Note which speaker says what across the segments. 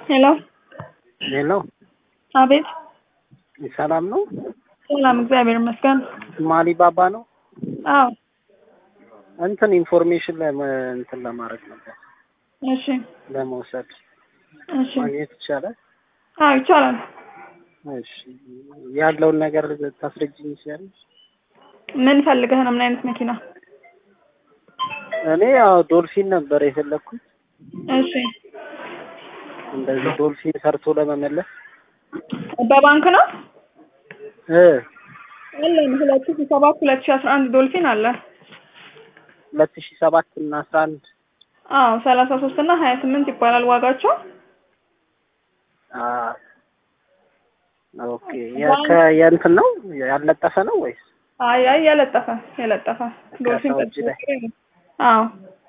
Speaker 1: ሄሎ
Speaker 2: ሄሎ፣
Speaker 1: አቤት።
Speaker 2: ሰላም ነው?
Speaker 1: ሰላም፣ እግዚአብሔር ይመስገን።
Speaker 2: ማሊ ባባ ነው።
Speaker 1: አዎ፣
Speaker 2: እንትን ኢንፎርሜሽን ለመ እንትን ለማድረግ ነበር
Speaker 1: እሺ፣
Speaker 2: ለመውሰድ
Speaker 1: እሺ።
Speaker 2: ማግኘት ይቻላል?
Speaker 1: አዎ፣ ይቻላል።
Speaker 2: እሺ፣ ያለውን ነገር ታስረጅኝ ይችላል?
Speaker 1: ምን ፈልገህ ነው? ምን አይነት መኪና?
Speaker 2: እኔ ያው ዶልፊን ነበር የፈለግኩት።
Speaker 1: እሺ፣
Speaker 2: እንደዚህ ዶልፊን ሰርቶ ለመመለስ
Speaker 1: በባንክ ነው
Speaker 2: እ
Speaker 1: አለን። ሁለት ሺህ ሰባት ሁለት ሺህ አስራ አንድ ዶልፊን አለ።
Speaker 2: ሁለት ሺህ ሰባት እና አስራ አንድ
Speaker 1: አዎ፣ ሰላሳ ሶስት እና ሀያ ስምንት ይባላል ዋጋቸው።
Speaker 2: አ ኦኬ የ- ከ- የእንትን ነው ያለጠፈ ነው ወይስ
Speaker 1: አይ አይ የለጠፈ የለጠፈ ዶልፊን
Speaker 2: ከሰው እጅ ላይ?
Speaker 1: አዎ።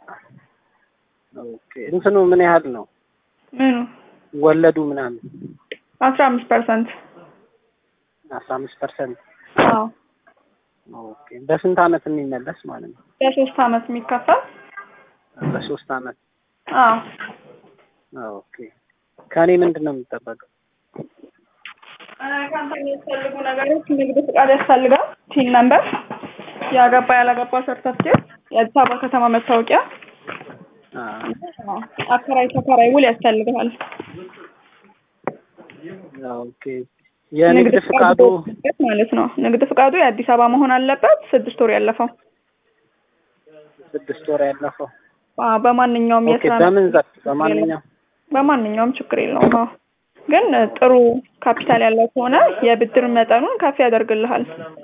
Speaker 2: ኦኬ እንትኑ ምን ያህል ነው
Speaker 1: ምኑ
Speaker 2: ወለዱ ምናምን
Speaker 1: አስራ አምስት ፐርሰንት
Speaker 2: አስራ አምስት ፐርሰንት
Speaker 1: አዎ።
Speaker 2: ኦኬ በስንት አመት የሚመለስ ማለት ነው
Speaker 1: ለሶስት አመት የሚከፈል
Speaker 2: በሶስት አመት
Speaker 1: አዎ።
Speaker 2: ኦኬ ከእኔ ምንድን ነው የሚጠበቀው
Speaker 1: ከአንተ የሚያስፈልጉ ነገሮች ንግድ ፍቃድ ያስፈልጋል፣ ቲን ነምበር፣ ያገባ ያላገባ ሰርተፍኬት፣ የአዲስ አበባ ከተማ መታወቂያ፣
Speaker 2: አ
Speaker 1: አከራይ ተከራይ ውል ያስፈልግሃል።
Speaker 2: ኦኬ የንግድ ፍቃዱ
Speaker 1: ማለት ነው። ንግድ ፍቃዱ የአዲስ አበባ መሆን አለበት። ስድስት ወር ያለፈው
Speaker 2: ስድስት ወር ያለፈው
Speaker 1: አዎ፣ በማንኛውም
Speaker 2: ኦኬ
Speaker 1: የስራ
Speaker 2: በምን ዘርፍ በማንኛውም
Speaker 1: በማንኛውም ችግር የለውም። አዎ። ግን ጥሩ ካፒታል ያለው ከሆነ የብድር መጠኑን ከፍ ያደርግልሃል።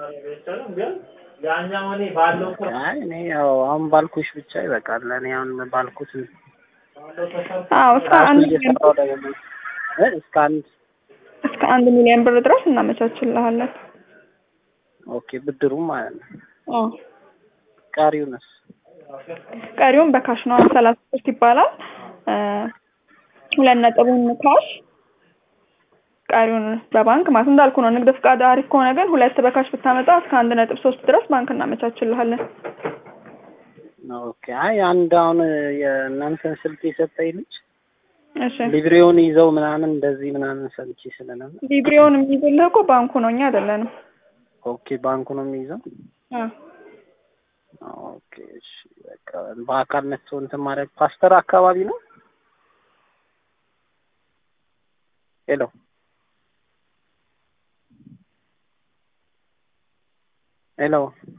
Speaker 2: አይ እኔ ያው አሁን ባልኩሽ ብቻ ይበቃል እኔ አሁን ባልኩት
Speaker 1: አዎ እስከ
Speaker 2: ራሱ
Speaker 1: አንድ
Speaker 2: እየሰራው ደግሞ እ እስከ አንድ
Speaker 1: እስከ አንድ ሚሊዮን ብር ድረስ እናመቻችልሃለን።
Speaker 2: ኦኬ ብድሩም ማለት ነው
Speaker 1: አዎ
Speaker 2: ቀሪውንስ
Speaker 1: ቀሪውን በካሽ ነው። ሰላሳ ሶስት ይባላል። እ ሁለት ነጥቡን ካሽ ቀሪውን በባንክ ማለት እንዳልኩ ነው። ንግድ ፍቃድ አሪፍ ከሆነ ግን ሁለት በካሽ ብታመጣ እስከ አንድ ነጥብ ሶስት ድረስ ባንክ እናመቻችልሃለን።
Speaker 2: ኦኬ አይ አንድ አሁን የእናንተን ስልክ የሰጠኝ ልጅ
Speaker 1: እሺ
Speaker 2: ሊብሬውን ይዘው ምናምን እንደዚህ ምናምን ሰምቼ ስለነበር
Speaker 1: ሊብሬውን የሚይዝልህ እኮ ባንኩ ነው፣ እኛ አይደለንም።
Speaker 2: ኦኬ ባንኩ ነው የሚይዘው
Speaker 1: አዎ
Speaker 2: ኦኬ እሺ በቃ በአካል መጥቶ እንትን ማድረግ ፓስተር አካባቢ ነው ሄሎ ሄሎ